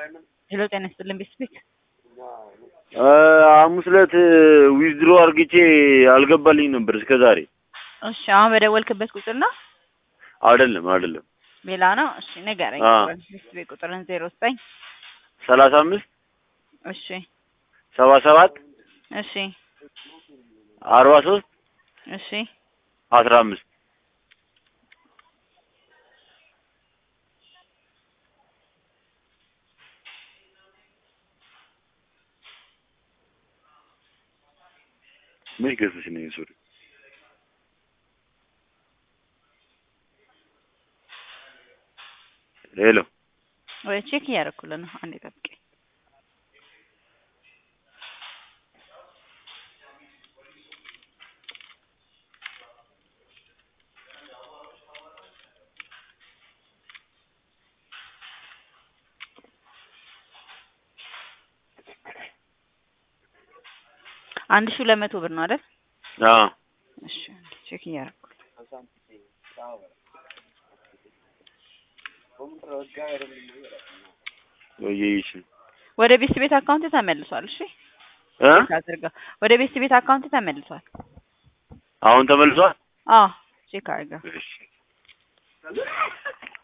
ሄሎ ጤና ይስጥልን ቤተሰቤት ሐሙስ ዕለት ዊዝድሮ አርግቼ አልገባልኝ ነበር እስከ ዛሬ። እሺ አሁን በደወልክበት ቁጥር ነው አይደለም አይደለም ሌላ ነው እሺ ንገረኝ አ ቤተሰቤት ቁጥርን ዜሮ ዘጠኝ ሰላሳ አምስት እሺ ሰባ ሰባት እሺ አርባ ሶስት እሺ አስራ አምስት ምን ገዝተሽ ነው ሱሪ? ሄሎ ወይ ቼክ እያደረኩልህ ነው አንዴ ጠብቀኝ አንድ ሺህ ሁለት መቶ ብር ነው አይደል? አዎ እሺ ቼክ እያደረኩ ወይዬ ወደ ቤት ቤት አካውንት ተመልሷል። እሺ እ አድርገው ወደ ቤት ቤት አካውንት ተመልሷል። አሁን ተመልሷል። አዎ ቼክ አድርገው እሺ